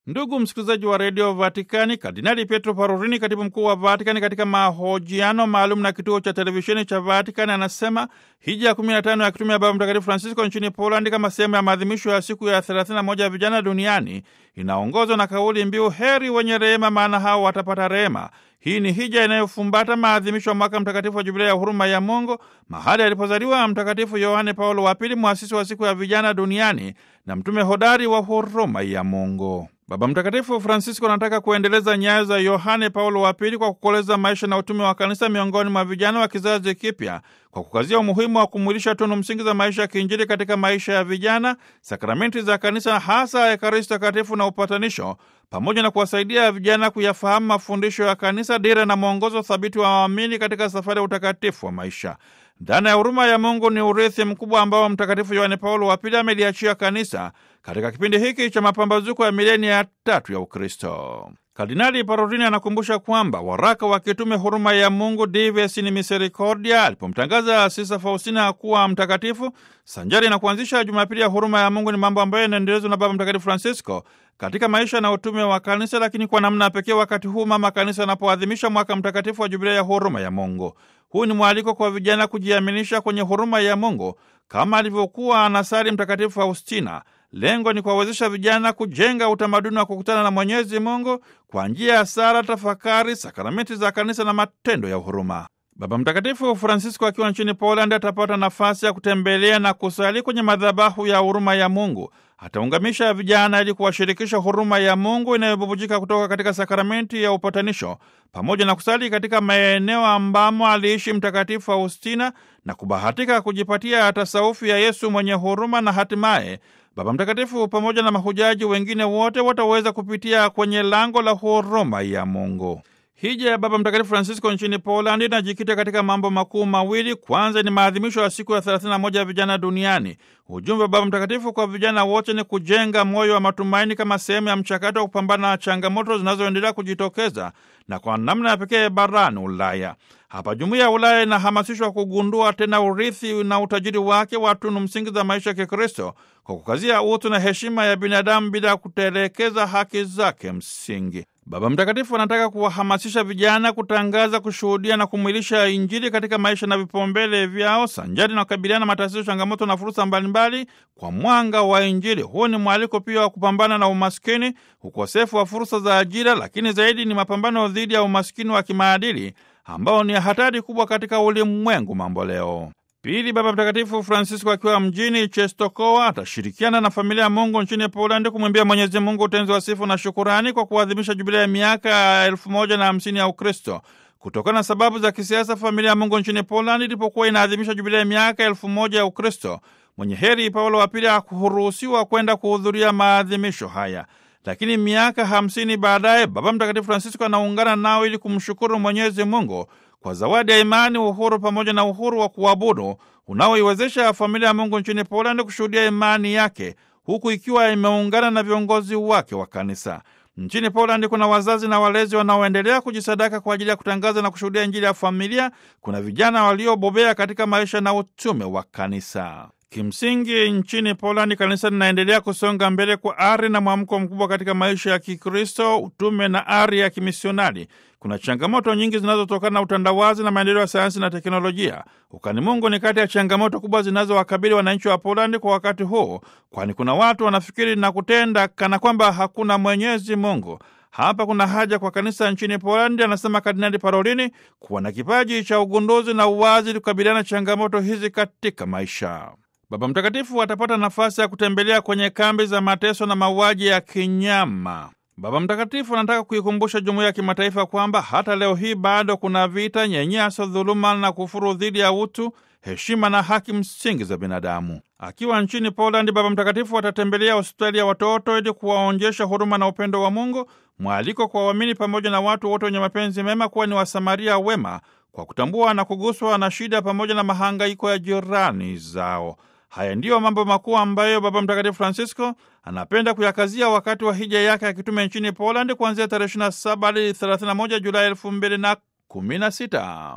Ndugu msikilizaji wa redio Vatikani, Kardinali Pietro Parolini, katibu mkuu wa Vatikani, katika mahojiano maalum na kituo cha televisheni cha Vatikani anasema hija ya 15 ya kitume ya Baba Mtakatifu Francisco nchini Polandi kama sehemu ya maadhimisho ya siku ya 31 ya vijana duniani inaongozwa na kauli mbiu heri wenye rehema, maana hao watapata rehema. Hii ni hija inayofumbata maadhimisho ya mwaka mtakatifu wa jubilei ya huruma ya Mungu, mahali alipozaliwa Mtakatifu Yohane Paulo wa Pili, mwasisi wa siku ya vijana duniani na mtume hodari wa huruma ya Mungu. Baba Mtakatifu Francisco anataka kuendeleza nyayo za Yohane Paulo wa Pili kwa kukoleza maisha na utume wa kanisa miongoni mwa vijana wa kizazi kipya kwa kukazia umuhimu wa kumwilisha tunu msingi za maisha ya kiinjili katika maisha ya vijana, sakramenti za kanisa, hasa Ekaristi Takatifu na upatanisho, pamoja na kuwasaidia vijana kuyafahamu mafundisho ya kanisa, dira na mwongozo thabiti wa waamini katika safari ya utakatifu wa maisha. Dhana ya huruma ya Mungu ni urithi mkubwa ambao Mtakatifu Yohane Paulo wa Pili ameliachia kanisa katika kipindi hiki cha mapambazuko ya milenia ya tatu ya Ukristo. Kardinali Parolini anakumbusha kwamba waraka wa kitume huruma ya Mungu Dives in Misericordia alipomtangaza Sisa Faustina kuwa mtakatifu sanjari na kuanzisha Jumapili ya huruma ya Mungu ni mambo ambayo yanaendelezwa na Baba Mtakatifu Francisco katika maisha na utume wa kanisa, lakini kwa namna pekee wakati huu mama kanisa anapoadhimisha mwaka mtakatifu wa jubilei ya huruma ya Mungu. Huu ni mwaliko kwa vijana kujiaminisha kwenye huruma ya Mungu kama alivyokuwa anasali Mtakatifu Faustina. Lengo ni kuwawezesha vijana kujenga utamaduni wa kukutana na Mwenyezi Mungu kwa njia ya sala, tafakari, sakramenti za kanisa na matendo ya huruma. Baba Mtakatifu Francisco akiwa nchini Poland atapata nafasi ya kutembelea na kusali kwenye madhabahu ya huruma ya Mungu. Ataungamisha vijana ili kuwashirikisha huruma ya Mungu inayobubujika kutoka katika sakramenti ya upatanisho, pamoja na kusali katika maeneo ambamo aliishi Mtakatifu Faustina na kubahatika kujipatia tasaufu ya Yesu mwenye huruma, na hatimaye Baba Mtakatifu pamoja na mahujaji wengine wote wataweza kupitia kwenye lango la huruma ya Mungu. Hija ya Baba Mtakatifu Francisco nchini Polandi inajikita katika mambo makuu mawili. Kwanza ni maadhimisho ya siku ya 31 ya vijana duniani. Ujumbe wa Baba Mtakatifu kwa vijana wote ni kujenga moyo wa matumaini kama sehemu ya mchakato wa kupambana na changamoto zinazoendelea kujitokeza na kwa namna ya pekee barani Ulaya. Hapa jumuiya ya Ulaya inahamasishwa kugundua tena urithi na utajiri wake wa tunu msingi za maisha ya Kikristo kwa kukazia utu na heshima ya binadamu bila kutelekeza haki zake msingi. Baba Mtakatifu anataka kuwahamasisha vijana kutangaza, kushuhudia na kumwilisha Injili katika maisha na vipaumbele vyao, sanjari na kukabiliana na matatizo, changamoto na fursa mbalimbali kwa mwanga wa Injili. Huu ni mwaliko pia wa kupambana na umaskini, ukosefu wa fursa za ajira, lakini zaidi ni mapambano dhidi ya umaskini wa kimaadili ambao ni hatari kubwa katika ulimwengu mambo leo. Pili, Baba Mtakatifu Francisco akiwa mjini Czestochowa atashirikiana na familia ya Mungu nchini Polandi kumwimbia Mwenyezi Mungu utenzi wa sifu na shukurani kwa kuadhimisha jubilei ya miaka elfu moja na hamsini ya Ukristo. Kutokana na sababu za kisiasa, familia ya Mungu nchini Polandi ilipokuwa inaadhimisha jubilei ya miaka elfu moja ya Ukristo, mwenye heri Paulo wa Pili hakuruhusiwa kwenda kuhudhuria maadhimisho haya. Lakini miaka hamsini baadaye Baba Mtakatifu Francisco anaungana nao ili kumshukuru Mwenyezi Mungu kwa zawadi ya imani, uhuru pamoja na uhuru wa kuabudu unaoiwezesha familia ya Mungu nchini Polandi kushuhudia imani yake huku ikiwa imeungana na viongozi wake wa kanisa. Nchini Polandi kuna wazazi na walezi wanaoendelea kujisadaka kwa ajili ya kutangaza na kushuhudia Injili ya familia. Kuna vijana waliobobea katika maisha na utume wa kanisa. Kimsingi, nchini Polandi kanisa linaendelea kusonga mbele kwa ari na mwamko mkubwa katika maisha ya Kikristo, utume na ari ya kimisionari. Kuna changamoto nyingi zinazotokana na utandawazi na maendeleo ya sayansi na teknolojia. Ukani Mungu ni kati ya changamoto kubwa zinazowakabili wananchi wa Polandi kwa wakati huu, kwani kuna watu wanafikiri na kutenda kana kwamba hakuna Mwenyezi Mungu. Hapa kuna haja kwa kanisa nchini Polandi, anasema Kardinali Parolini, kuwa na kipaji cha ugunduzi na uwazi ili kukabiliana changamoto hizi katika maisha. Baba Mtakatifu atapata nafasi ya kutembelea kwenye kambi za mateso na mauaji ya kinyama. Baba Mtakatifu anataka kuikumbusha jumuiya ya kimataifa kwamba hata leo hii bado kuna vita, nyanyaso, dhuluma na kufuru dhidi ya utu, heshima na haki msingi za binadamu. Akiwa nchini Polandi, Baba Mtakatifu atatembelea hospitali ya watoto ili kuwaonyesha huruma na upendo wa Mungu, mwaliko kwa waamini pamoja na watu wote wenye mapenzi mema kuwa ni Wasamaria wema kwa kutambua na kuguswa na shida pamoja na mahangaiko ya jirani zao. Haya ndiyo mambo makuu ambayo Baba Mtakatifu Francisco anapenda kuyakazia wakati wa hija yake ya kitume nchini Poland kuanzia tarehe 27 hadi 31 Julai 2016.